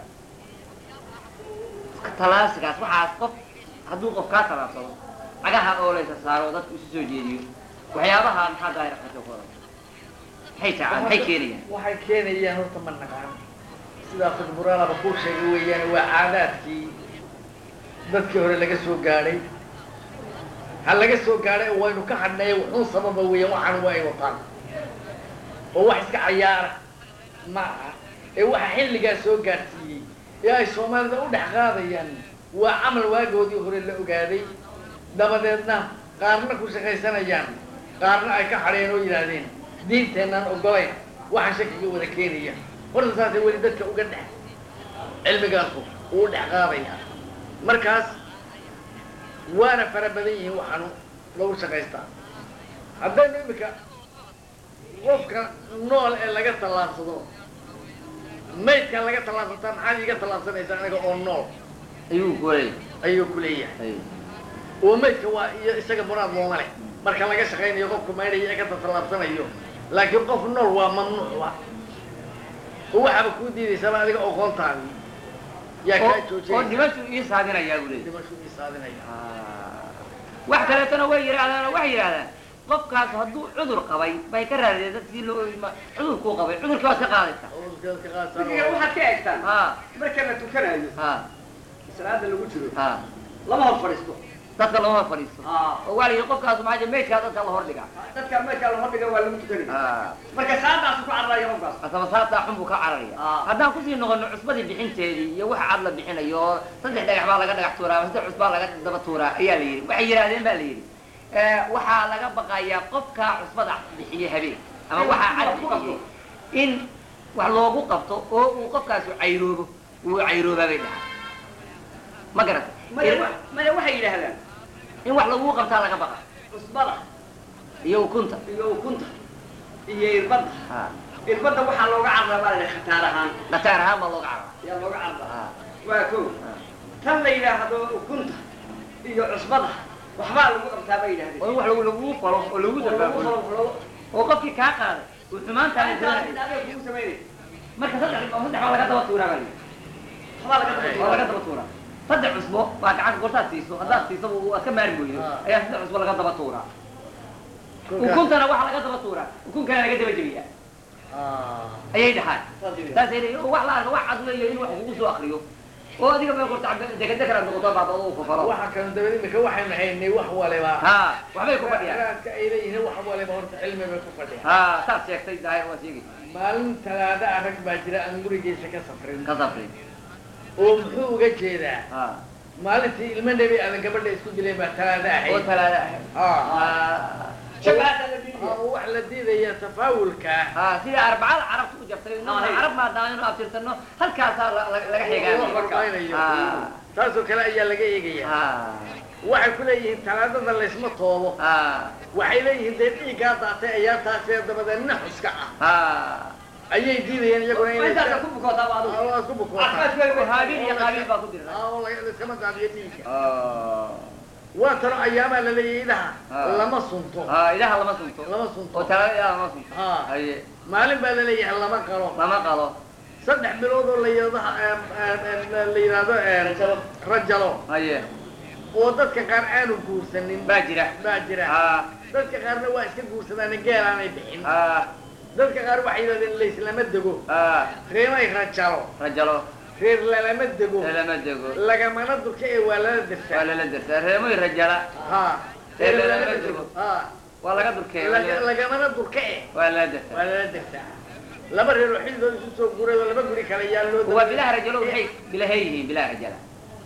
iska tallaabsigaas waxaas qof hadduu qof kaa tallaabsado cagaha oo laysa saaro dadku isu soo jeediyo waxyaabaha maxaa daahir qato ku odan maxay tacaan maxay keenayaan waxay keenayaan horta ma naqaan sidaa fidburaalaba kuu sheegay weeyaan waa caadaadkii dadkii hore laga soo gaadhay ha laga soo gaadhay oo waynu ka hadhnay wuxuun sababa weeyaan waxaan waa ay wataan oo wax iska cayaara ma aha ee waxa xilligaa soo gaadhsiiyey ee ay soomaalida u dhex qaadayaan waa camal waagoodii hore la ogaaday dabadeedna qaarna ku shaqaysanayaan qaarna ay ka hadheen oo yidhaahdeen diinteenaan ogolayn waxaan shakiga wada keenaya horta saasay weli dadka uga dhex cilmigaasu uu dhex qaadaya markaas waana fara badan yihiin waxaanu lagu shaqaystaa haddaynu imika qofka nool ee laga tallaabsado maydka laga tallaabsataa maxaad iiga tallaabsanaysaa aniga oo nool ayuu kuleeyahay ayuu ku leeyahay oo maydka waa iyo isaga munaad looma leh marka laga shaqaynayo qofku maydhaya ee ka tallaabsanayo laakiin qof nool waa mamnuucba oo waxaaba kuu diidaysaba adiga oqoontaadi yaa kaa oo joojinaysa dhimashu ii saadinayaa buu leeyahay dhimashuu isaadinaya wax kaleetana way yidhahdaan waxay yidhahdaan qofkaas hadduu cudur qabay bay ka raadiyeen dadkii loo ima cudurkuu qabay cudurkii waad ka qaadaysaa cudurkeeda ka qaadsan midkiga waxaad ka eegtaan ha marka la tukanayo ha salaada lagu jiro ha lama hor fadhiisto dadka lama fadhiisto Ah. oo waa la yidhi qofkaas maxaa jira meydkaa dadka la hordhigaa dadka marka la hordhiga waa lagu tukanaya ha marka salaadaasu ku cararaya qofkaas asaba saataa xun buu ka cararaya Ah. haddaan kusii noqono cusbadii bixinteedii iyo waxa cad la bixinayo oo saddex dhagax baa laga dhagax tuuraa saddex cusbaa laga daba tuuraa ayaa la yidhi waxay yidhahdeen baa la yidhi Eh, waxaa laga baqayaa qofkaa cusbada bixiyey habeen ama waxaa cad bixiyey in wax loogu qabto oo uu qofkaasu cayroobo uu cayroobaa bay dhahaa ma garata maya wa- maya waxay yidhaahdaan in wax lagu qabtaa laga baqa cusbada iyo ukunta iyo ukunta iyo irbadda ha irbadda waxaa looga carraa baa la khataar ahaan dhataar ahaan baa looga carara yaa looga carraa ha waa ko tan la yidhaahdo ukunta iyo cusbada waxbaa lagu qabtaa bay yidhahdeen oo in wax lagu lagu falo oo lagu dabaabulo oo qofkii kaa qaaday uu xumaantaada doonayay marka saddex saddex baa laga daba tuuraa baa layidhi waa laga daba tuuraa saddex cusbo baa gacanta gortaad siiso haddaad siiso waad ka maari weydo Ah. ayaa saddex cusbo laga daba tuuraa ukuntana waxaa laga daba tuuraa ukunkana laga daba jebiyaa ayay dhahaan saasay leeyihin oo wax la arka wax cad weeyo in wax kugu soo akriyo oo adiga bay qorta dekadekaraad noqoto baaba uu kufalo waxa kale dabad imika waxaynu haynay wax waliba ha waxbay ku fadhiyaan raadka ay leeyihiin wax waliba horta cilmi bay ku fadhiyaan ha saad sheegtay daahir waa sheegi maalin talaada ah rag baa jira aan gurigiisa ka safrin ka safrin oo muxuu uga jeedaa ha maalintii ilmo nebi aadan gabadha isku dileen baa talaada oo ahayd talaada ahayd Ah. ha oo wax la diidaya tafaawulka ha sida arbacada carabta u jabtay inuu Ah, carab maadaama inuu abtirsano halkaasaa la- la- laga oo xigaa hormaynayo Ah. taasoo kale ayaa laga eegaya ha waxay ku leeyihiin talaadada laysma toobo ha waxay leeyihiin dee dhiiggaa daatay ayaa taasee dabadeed naxuska ah ha ayay diidayeen iyaguna inay intaasa ku bukootaa baadu waa isku bukootaa oo haabiil iyo qaabiil baa ku dirna Ah, oo laga- laiskama daadiyo dhiigga Oh. waa tano ayaamaa la leeyahay idaha Ah. lama sunto ha idaha lama sunto lama sunto oo talaada idaha lama sunto ha haye maalin baa la leeyahay lama qalo lama qalo saddex bilood oo la yidhaahdo la yidhaahdo rajalo haye oo dadka qaar aanu guursanin baa jira baa jira ha dadka qaarna waa iska guursadaan geelaanay bixin ha dadka qaar waxay yidhahdeen layslama dego ha reemay rajalo rajalo reer lalama dego lama dego lagamana durka ee waa lala waa dirtaa lala dirtaa reemoy rajala ha Reer reer lalama lalama dego. dego ha waa laga durkeeya Laga- lagamana durka eh waa lala dirtaa waa lala dirtaa laba reer oo xilligood isu soo guuray oo laba guri kale yaa loo waa bilaha rajalo waxay bilahay yihiin bilaha rajala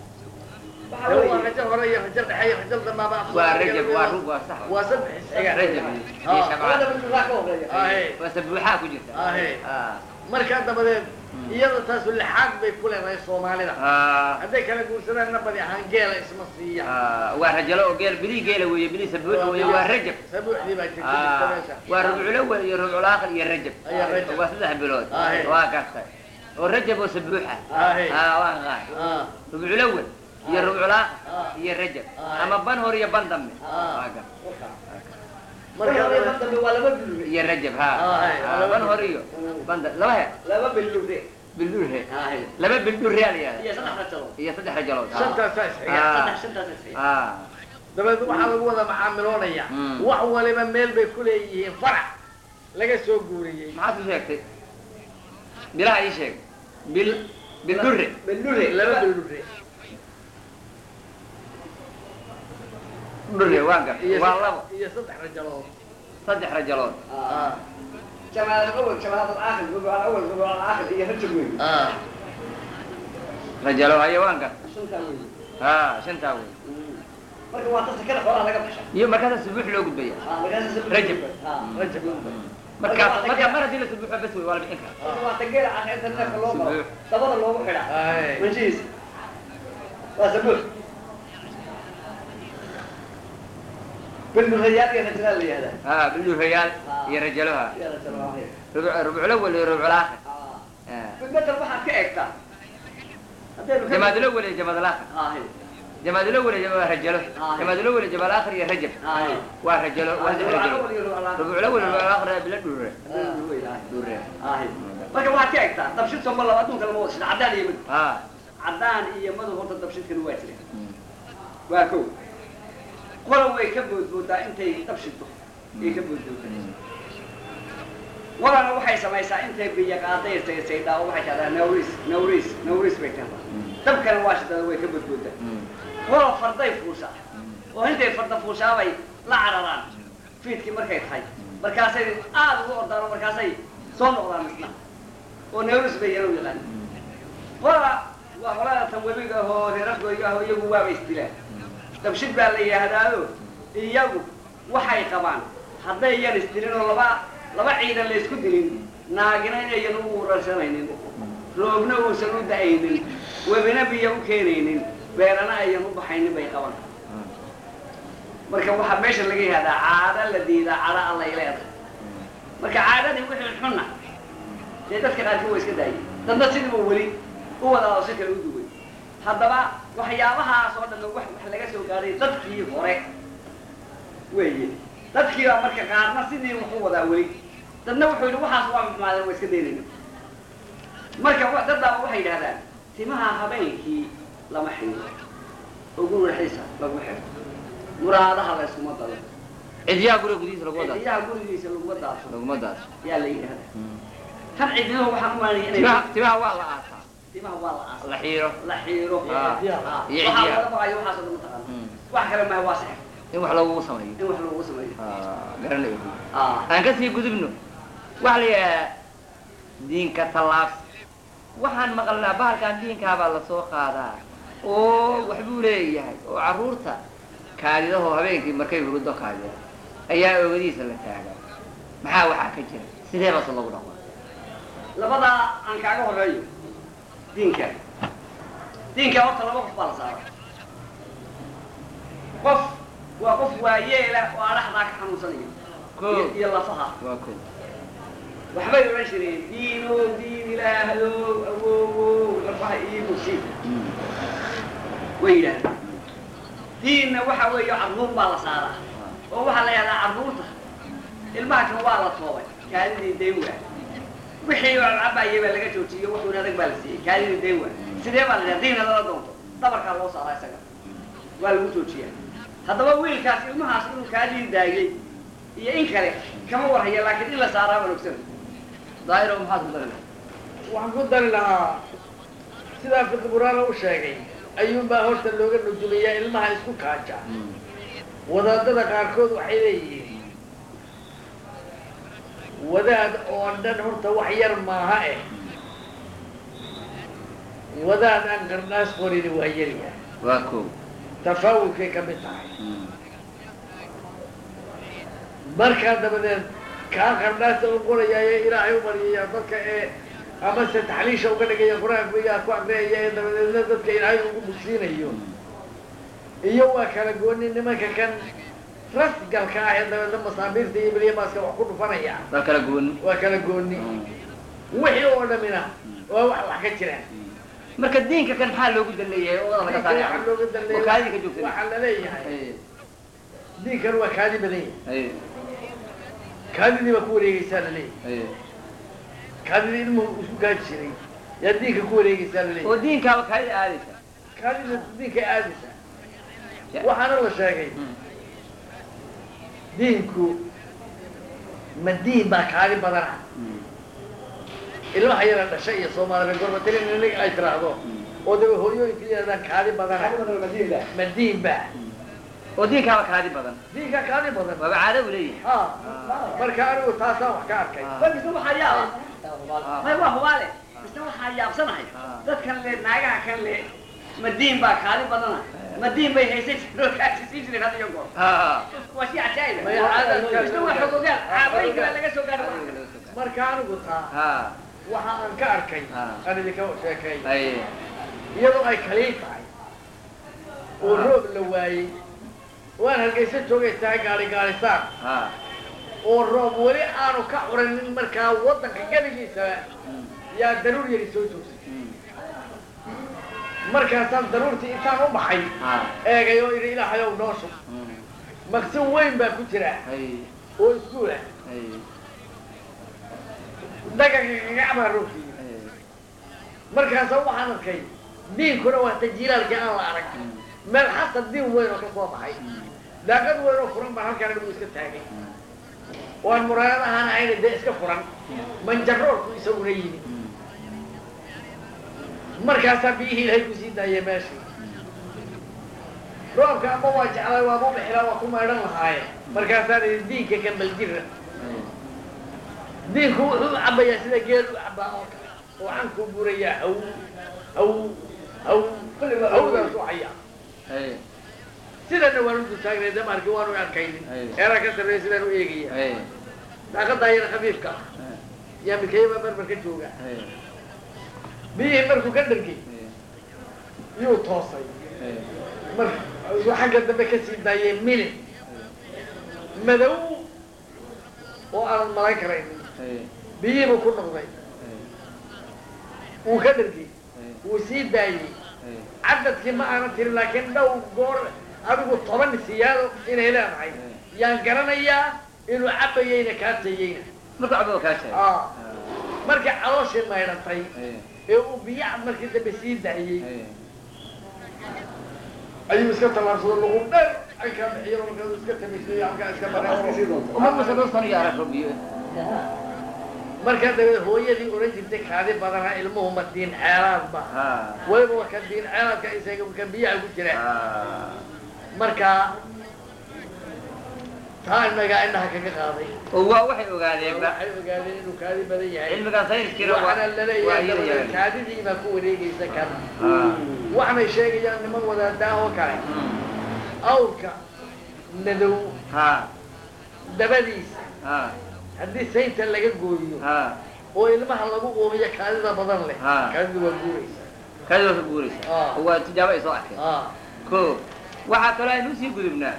Dee waa rajal hore iyo rajal dhexe iyo rajal dambaaba af waa Soomaaliga rajab lagu waa yidhaahdo. rug waa sax waa saddex isxiga rajab iyo Ah. iyo shabcaan ahe waa sabuuxaa ku jirta ahe Ah. markaa dabadeed iyada taasu lixaad bay ku leedahay soomaalida Ah. hadday kala guursadaanna badi ahaan geela isma siiya Ah, waa rajalo oo geel bilii geela weeye bilii sabuuxa weeye waa rajab sabuuxdii baa jirta Ah, jirta meesha waa rubculawal iyo rubculaakhir iyo rajab Ayaa rajab. waa saddex bilood Ahe. waa gartay oo rajab oo sabuuxa Ahe. ah waan qaan Ah, rubculawal iyo rubculaakhir Ah. iyo rajab Ahe. ama ban hor iyo ban dambe Ah. waa gartay markaa waa laba biluure iyo rajab ha Ahe. Ah, ban hor iyo ban da- laba he laba biluure bildurhe laba bildurhe la yihahda iyo saddex rajalo iyo saddex rajalood ah. shantaasaa isxiga Ah. saddex shantaas isxiga ah dabeed waxaa lagu wada macaamiloonaya Mm. wax waliba meel bay ku leeyihiin farac laga soo guuriyey maxaad ku sheegtay bilaha ii sheeg bil bildurre biluure laba bildure durre waan gar iyo waa saddex- labo iyo saddex rajalood saddex rajalood Ah. جمال الأول جمال الآخر ربع الأول ربع الآخر هي رجل وين Ah. rajalo haye waan gar شنتا وين ha shantaa wey marka waa dadka kale xoolaha laga baxsha iyo markaasa subuux loo gudbaya Rajab. rajab markaas marka mar haddii la subuuxo bas wey waa la bixin karaa waa tageela ah inta neefka loo maro Subuux. dabada loogu xidha Ay. wajihiis waa sabuul bilmurayaal iyo rajalaal la yihahdaa ها بالدوفيال يا رجلها Ya rajalaal. ربع ربع الاول ربع الاخر Ah. آه. bilmetal waxaad ka eegtaa haddaynu ka- جماد الاول يا جماد الاخر Aahi. جماد الاول يا جماد رجله آه. جماد الاول يا جماد الاخر يا رجب Aahi. ورجله Aahi, واحد ruuca رجله awal iyo ruuca labaad. ربع الاول ربع الاخر بلا دوره Haddaynu weyn, aahi. دوره Aahi. marka waxaad ka eegtaa dabshid soo ma laba adduunka lama wada shida caddaan iyo mid ها caddaan iyo madow horta dabshidkani waa jira waa kow qola way ka boodboodaa intay dabshidto ay ka boodboodaa walana waxay samaysaa intay biyo qaaday saysaydhaa oo waxay tahdaa nawris nawris nawris bay tahdaa dabkana waa shidada way ka boodboodaa wala farday fuushaa oo intay farda fuushaabay la cararaan fiidkii markay tahay markaasay aad ugu ordaan oo markaasay soo noqdaan isna oo nawris bay yaro yaqaan qola waa qolada tan webiga ahoo reerafgooyo ahoo iyagu waaba isdilaan dabshid baa la yidhaahdaayo iyagu waxay qabaan hadday yan isdilin oo laba laba ciidan la isku dilin naagina inayan u urarsanaynin roobna uusan u da-aynin webina biyo u keenaynin beerana ayan u baxaynin bay qabaan marka waxaa meesha laga yihahdaa caado la diidaa cada allay leedahay marka caadadii wixii xunna dee dadka qaarkii waa iska daayay dadna sidiiba weli u wadaa oo si kale u duway haddaba waxyaabahaas oo dhan wax wax laga soo gaaray dadkii hore weeye dadkii baa marka qaarna sidii wax u wadaa weli dadna wuxuu yidhi waxaas waa maxmaadeen waa iska daynayna marka wa- dad baa waxay yidhahdaan timaha habeenkii lama xiro oo guriga xiisa lagu xiro muraadaha la iskuma dalo عديا قولوا قديس لو وضع ciyaha gurigiisa laguma daadso لو ما دار yaa la yidhahdaa kan cidnimo waxaan u maanaya inay تباها تباها والله آسا timaha waa la aasa الله حيره la xiiro Ah. Ah. Iyo waxaa ciyaha. laga baqayo waxaas oo dhan mataqaana wax kale maha waa sixir إن وحلا وصمي in wax loogu sameeyo آه قرن لي ah aan ka sii gudubno waxa la yidhaha diinka tallaabs waxaan maqalnaa bahalkan diinkaabaa lasoo qaadaa oo waxbuu leeyahay oo carruurta kaadidahoo habeenkii markay huruddo kaadida ayaa oogadiisa la taagaa maxaa waxaa ka jira sidee baase lagu dhaqma labadaa aan kaaga horeeyo diinka diinka horta laba qof baa la saara qof waa qof waayeela oo adhaxdaa ka xanuunsanaya Koo. iyo- iyo lafaha waa ko waxbay odhan jireen diino diin ilaahdo awowo lafaha iyo mursi way yidhahdeen diinna waxa weeye carruur baa la saaraa oo waxaa la yidhahdaa carruurta ilmaha kan waa la toobay kaadidii dayn waa wixii oo cabayay baa laga joojiyey wuxuuna adag baa la siiyey kaadidii dayn waa sidee baa la yidhahdaa diin hadala doonto dabarkaa loo saaraa isaga waa lagu joojiyaa haddaba wiilkaas ilmahaas inuu kaadidii daayey iyo in kale kama warhaya laakiin in la saaraa baan ogsan daahiro maxaad ku dari lahay waxaan ku dari lahaa sidaa fiqiburaana u sheegay ayuunbaa horta looga nujumayaa ilmaha isku kaaja wadaadada qaarkood waxay leeyihiin wadaad oo dhan horta wax yar maaha eh wadaad aan qarnaas qorini waa yaryahay waa ko tafaawulkay ka mid tahay markaa dabadeed kaa qarnaasta u qorayaaye ilaahay u baryaya dadka ee amase taxliisha uga dhigaya qur-aanka iyaa ku aqriyaya ee dabadeedna dadka ilaahay ugu bugsiinayo iyo waa kala gooni nimanka kan rasgalka ah ee dabeedna masaabiirta iyo bilyamaaska wax ku dhufanaya dal kala gooni waa kala gooni wixii oo dhamina waa wax wax ka jiraan marka diinka kan maxaa loogu daleeyahay oo laga diinkan waxaa looga saaray oo kaadida ka daleeya joogsan waxaa la leeyahay diinkan waa kaadi badan yahay kaadidii baa ku wareegaysaa la leeyahay kaadidii ilmuhu isku gaaji jiray yaa diinka ku wareegaysaa la oo leeyahay diinkaaba kaadida aadaysa kaadida diinka aadaysaa waxaana la sheegay diinku ma diin baa kaadi badana ilmaha yara dhashay iyo soomaalida gorbatilin in ay tiraahdo oo daba hooyooyinka yidhahdaan kaadi badana ma diin ba oo diinkaaba kaadi badan diinka kaadi badan waaba caado u leeyahay ha marka anigu taasaan wax ka arkay Ah. bal misna waxaa yaaba Ah. may waa hubaale misna waxaa yaabsanahay Ah. dadkan le naagaha kan le madiin baa kaadi badana madiin bay haysan jireen oo kaasisiin jireen had iyo goor Ah. waa shay cajaa'ib May caadadka- misna waa xogogaal caabooyinka baa laga soo gaadhay marka anigu taa Ah. waxa aan ka arkay Ah. aan idinka sheekay Ay. iyadoo ay kaliil tahay oo roob la waayey waan hargeysa joogay tahay gaari gaarisaan ha oo roob weli aanu ka curanin markaa waddanka geligiisa yaa daruur yari soo joogsay markaasaan daruurtii intaan u baxay ha eegay oo idhi ilaahayow noo shub maqsin weyn baa ku jira hay oo iskuul ah hay daganka gagacbaa roogtiiya hay markaasa waxaan arkay diinkuna waa tajiilaalkii aan la arag meel xasan diin weyn oo ka soo baxay daaqad weyn oo furan baan halkaan anigu iska taagay waan muraayad ahaan ahayna dee iska furan manjaroorku isaguna yimi markaasaa biyihii ilaahay ku sii daayay meeshii roobka ama waa jeclay waa mubixila waa ku maydhan lahaaye markaasaan idhi diinka gambal jira diinku wuxuu u cabbayaa sida geel u cabbaa oo kale oo cankuu burayaa haw haw haw hawdaas u hayaa hay sidana waan u dultaagnay damaarkii waanu arkaynin Ay. eeraa ka sarreeya sidaan u eegaya hay daaqadaa yar khafiifka ah yaa mikayabaa barbar ka jooga hay biyihii markuu ka dhargay yuu toosay hay mar uu xagga dambe ka sii daayay milin madow oo aanan malayn karaynin hay biyihiibuu ku noqday wuu ka dhargay hay wuu sii daayey hay cadadkii ma aanan tirin laakiin dhow goor adigu toban siyaado inay leedahay yaan garanayaa inuu cabbayeyna kaatayeyna marka cabba kaa tahay Ah. markii calooshii maydhantay hay ee uu biyaha markii dambe sii daayey hay ayuu iska tallaabsado lagu dher ankaa bixiyo markaasuu iska tamaysayo halkaa iska bareero uma musa dhowr sano iyo arag robiyo markaa dabeed hooyadii oran jirtay kaadi badanaa ilmuhu ma diin ceelaadba ha weliba waa ka diin ceelaadka isaga ka biyaha ku jira ha markaa taa inagaa indhaha kaga qaaday oo waa waxay ogaadeenba waxay ogaadeen inuu kaadi badan yahay cilmigan sayniskiina waa waxaana waa laleeyahay dabadeed iyada kaadidii baa ku wareegaysa kan ha waxanay sheegayaan niman wadaadaa oo kale awrka nadow ha dabadiisa ha haddii saynta laga gooyo ha oo ilmaha lagu uumiyo kaadida badan leh Ha. kaadidu waa guuraysa kaadi waa ka guuraysa Ah. oo waa tijaabo ay soo arkeen ah ko waxaa kaloo aynu usii gudubnaa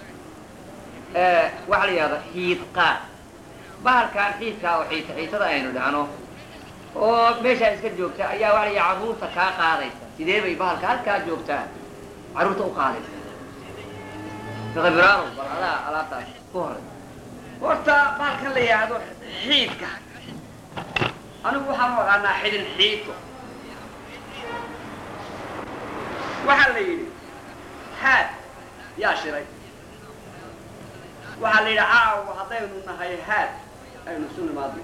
waxaa la yidhahda xiid qaad bahalkan xiidkaa oo xiita xiitada aynu dhahno oo meeshaa iska joogta ayaa waxaa la yidhaha carruurta kaa qaadaysa sidee bay bahalka halkaa joogtaa carruurta u qaadaysa fiqibiraaro bal adaa alaabtaas ku horay horta bahalkan la yidhaahdo xiidka anigu waxaan u aqaanaa xidin xiidko waxaa la yidhi haad yaa shiray waxaa la yidhi caawa haddaynu nahay haad aynu isu nimaadno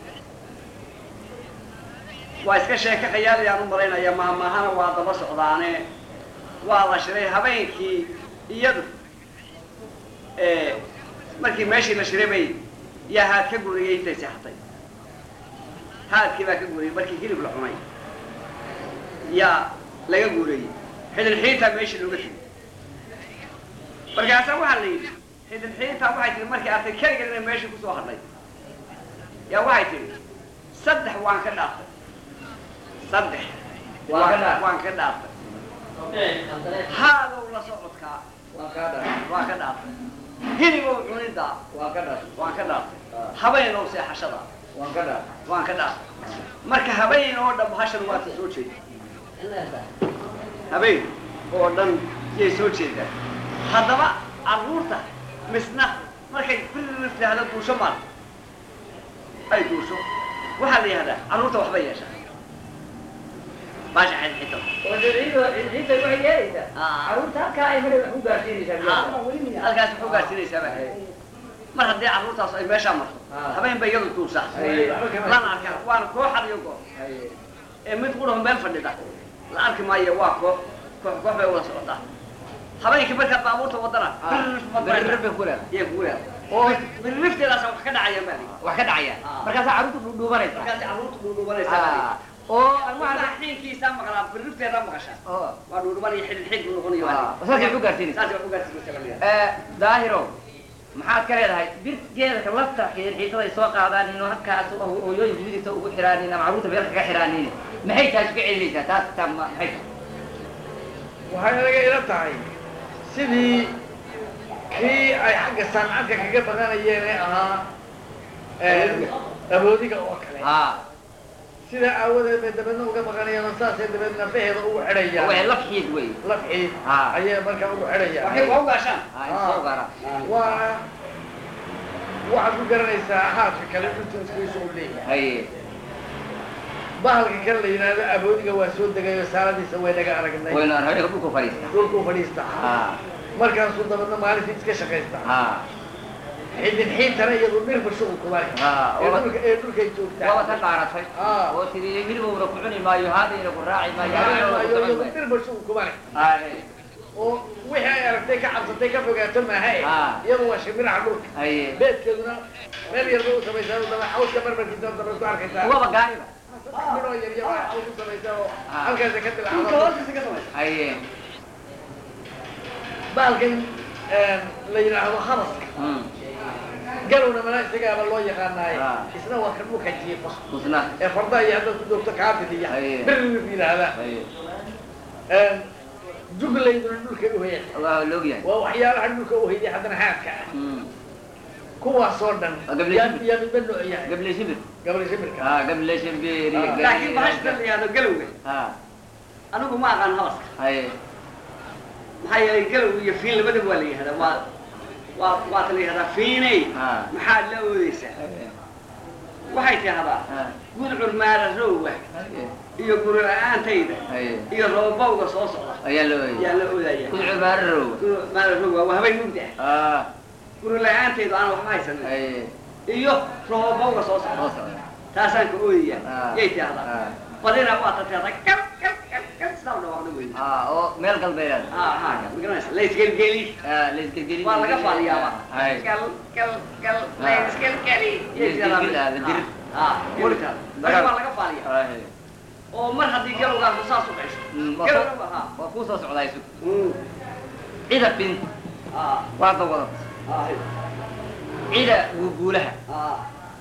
waa iska sheeka khayaalayaan u malaynaya mahmahana waa daba socdaane waa la shiray habeenkii iyadu ee, markii meeshii la shiray bay yaa haad ka guriyey intay seexatay haadkii baa ka guriyey markii hilib la cunay yaa laga guurayey xidin xiintaa meeshii looga tegay markaasaa waxaa la yidhi xidin xiintaa waxay tihi markay arkay keligeed inay meeshii kusoo hadlay yaa waxay tihi saddex waan ka dhaaftay saddex Waan ka dhaaftay. waan ka dhaaftay haadow la socodkaa waan kaa dha waan ka dhaaftay hilibow cunidaa waan ka dha waan ka dhaaftay habeenow seexashada waan ka dha waan ka dhaaftay marka habeen oo dhan bahashan waa ta soo jeeda habeen oo dhan yay soo jeedaan haddaba carruurta misna markay kulli tidhaahdo duusho maal ay duusho waxaa la yihahdaa carruurta waxbay yeeshaa baasha xidxito ciidda waxay yeelaysaa Ah. carruurta halkaa ay mara wax ku gaarsiinaysaa halkaas wuxuu gaarsiinaysaa baa mar haddii carruurtaas ay meeshaa marto Ah. habeen bay iyadu duusaa Ay. lana arkaa waana koox had iyo goor ee mid qudhaho meel fadhida la arki maayo waa koox koox koox bay wada socotaa habeenkii markaad baabuurta wadana birribay ku leedahay iyo kugu leeda oo birrifteedaasa wax ka dhacaya maali wax ka dhacaya Ah. markaasaa carruurta dhuudhuubanaysa markaasi carruurta dhuudhuubanaysaa maali Ah. oo markaa almaha xiinkiisaa maqlaa birrifteedaa maqashaa oo waa dhuudhuban iyo xidhin xidhin buu noqonayo Ah, saasay wax u gaarsiinaysaa. saasay wax u gaarsiinaysaa baa la yidhahdaa. Eh, daahiro maxaad ka leedahay birgeedaka lafta xiidxiitaday soo qaadaan inuu halkaas oo hooyooyinka midigta ugu xiraanin ama carruurta meel kaga xiraanin maxay taas uga celinaysaa taas taa ma- maxay tahay waxay anaga ila tahay sidii kii ay xagga sancadka kaga baqanayeen ee ahaa aboodiga oo kale ha sidaa aawadeed bay dabeedna uga baqanayaan oo saasay dabeedna faheeda ugu waxay xidhayaan laf xiid wey lafxiid Ah. ayay markaa ugu waxay xidhayaan waa u gaashaan ha soo gara waa waxaad ku garanaysaa haadka kale dhultiiskiisu u leeyahay haye bahalka kale la yidhaahdo aboodiga waa soo degayo saaladiisa way naga aragnay waynu arhayga dhulku fadhiista dhulkuu fadhiista ha markaasuu dabeedna maalintii iska shaqaysta ha xidin xiintana iyadu dhirba shuqul kuma leh Ah, ee waba- dhulka ee dhulkay joogtaa waaba ka dhaaratay Ah. oo tiri hilibowna ku cuni maayo haadayna ku raaci maayo Maayo, haadayna ku iyadu socon maayo. dhirba shuqul kuma leh Haye. oo wixii ay aragtay ka cabsatay ka fogaato maaha e Ah. iyadu waa shimbiraha dhulka haye beedkeeduna meel yar bay u samaysaa oo daba xawska marmarkiisa daba ku arkaysaa kuwaba gaariba saddex midoo yar yar baa xaws u samaysaa oo Ah. halkaasa ka dhulka dilacdo hoostiisa ka samaysa haye bahalkan la yidhaahdo habaska Hmm. galowna mana isagaaba loo yaqaanaaye Ah. isna waa kan dhulka jiifa kusna ee farda iyo haddaad ku joogto kaafiliya Aye. birri yidhaahdaa haye juglayduna dhulka uhaya waa loog yahay waa waxyaalaha dhulka uhayday haddana haadka ah Hmm. kuwaasoo dhan Waa gabli yaa shibir. yaa midba nooc yahay gable shibir gabli shimirka ha gable shibir Ah. laakiin bahashta la yihahdo galowga ha anigu ma aqaan habaska haye maxaa yeelay galow iyo fiin labadaba waa la yihahdaa waa waa waata la yihahdaa fiiney Ah. maxaad la oodeysaa haye waxay tidahdaa ha gudcur maara roowa haye iyo guri la-aantayda haye iyo roobowga soo socda ayaa loo yaa oyay la oodaya kudcu maararow guri maara roowa waa habeen mugdi ah ah guri la-aantaydu aan waxba haysanin haye iyo roobowga soo soo socda socda taasaan ka oodaya Ah. yay tidahdaa Ah. badina waa tateeda gal gal gal gal sidaa u dhawaaqda wey ah oo meel galbeed ah ha magaranaysa laysgelgeli ah laysgelgelin waa laga faaliyaaba haye gal gal gal Ah. laysgelgeli yay Laysgelgeli, tidahdaa ah, dir. ah welitaa Dagal. waa laga faaliya haye oo mar haddii galowgaasu saas u dhasho Mm, waa galowga ku- ha waa kuu soo socdaa isu Mm. cida bint ah waa dawada ah cida guuguulaha ah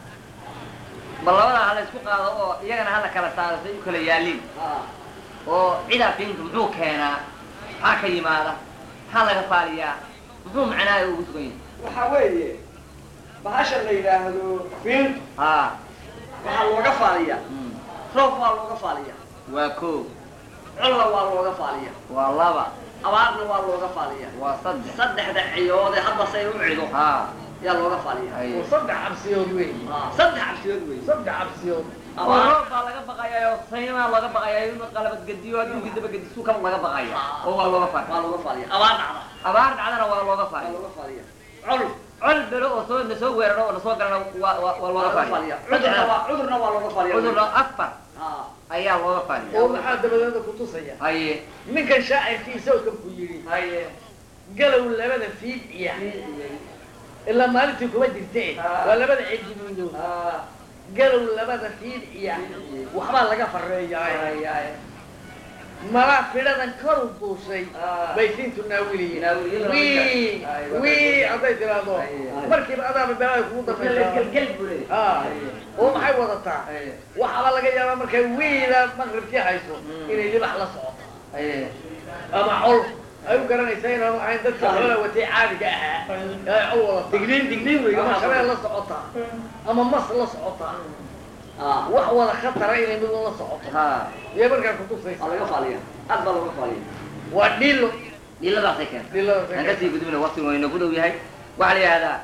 bal labadaa hala isku qaado oo iyagana hala kala saaro say u kala yaaliin ah oo cida bint muxuu keenaa maxaa ka yimaada maxaa laga faaliyaa muxuu macnaayo ugu sugan yahay waxaa weeye bahasha la yidhaahdo fiin ha waxaa looga faaliyaa mm, roob waa looga faaliyaa waa koo colla waa looga faaliyaa waa laba abaarna waa looga faaliyaa waa saddex saddexda ciyoode hadda say u cido ha yaa looga faaliyaa haye oo saddex cabsiyood weey ah saddex cabsiyood wey saddex cabsiyood oo abaar roob baa laga baqayaa oo saymaa looga baqayaa inuu qalabad gediyo adduunkii daba gedisu kaba laga baqaya oo waa looga faali waa looga faaliyaa abaar dhacda abaar dhacdana waa looga waa faali looga faaliyaa col col belo oo soo na soo weeraro oo na soo galana waa waa waa waa looga looga faali faaliyaa cudurna waa cudurna waa looga faaliyaa cudurna afar ah ayaa looga faali oo maxaa dabadeeda ku tusaya haye ninkan shaacirkiisa oo kan ku yidhi haye galow labada fiid iya ilaa maalintii kuma jirte Ah. waa labada cijibuudow ah galow labada fiid iya waxbaa laga fareeyaa haye malaa fidhadan kor u duushay Ah. bay siintu naawiliyiin Naawiliyiin. wii Ay, wii hadday tiraahdo Ay. markiiba adaaba beelada kugu dambaysaa gelgel buu leeyahay Ah. oo maxay wadataa haye waxaaba laga yaabaa markay wiila maqribkii hayso Mm. inay libax la socoto haye ama col ay u garanaysaa inaanu ahayn dadka xoolaa watay caadiga ahaa ee col wadata digniin digniin wey ama waxaa shabeel la socotaa ama mas la socotaa ah wax wada khatara inay mid la socoto ha iyo markaa kutusaysa waa laga faaliyaa aad baa looga faaliyaa waa dhilo dhiladaasay keenta dhilada aan kasii gudubna waktigu waa inagu dhow yahay waxaa la yihahdaa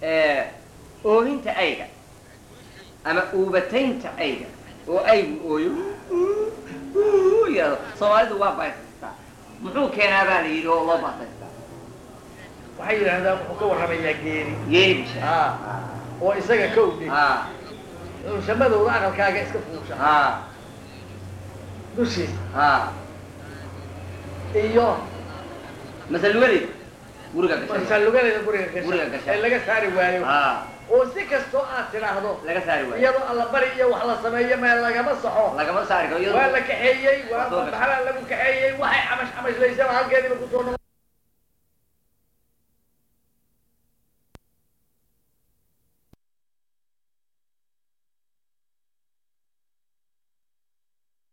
oohinta ayga ama uubataynta ayga oo aygu ooyo yihahdo soomaalidu waa baasaystaa muxuu keenaa baa la yidhi oo loo baasaystaa waxay yidhahdaan wuxuu ka warramayaa geeri geeri bisha Ah. oo isaga ka ogdhay ha shamadowda aqalkaaga iska fuusha ha dushiisa ha iyo masal welid guriga gashay masaalugadeeda guriga Guriga gasha gasha. ee laga saari waayo ha oo si kastoo aad tidhaahdo laga saari waayo iyadoo alla bari iyo wax la sameeyo meel lagama saxo lagama saari karo waa iyadoo la kaxeeyey waa Soo gashay. baxalaa lagu kaxeeyey waxay camash camashlaysaa halkeediiba kusoo noqon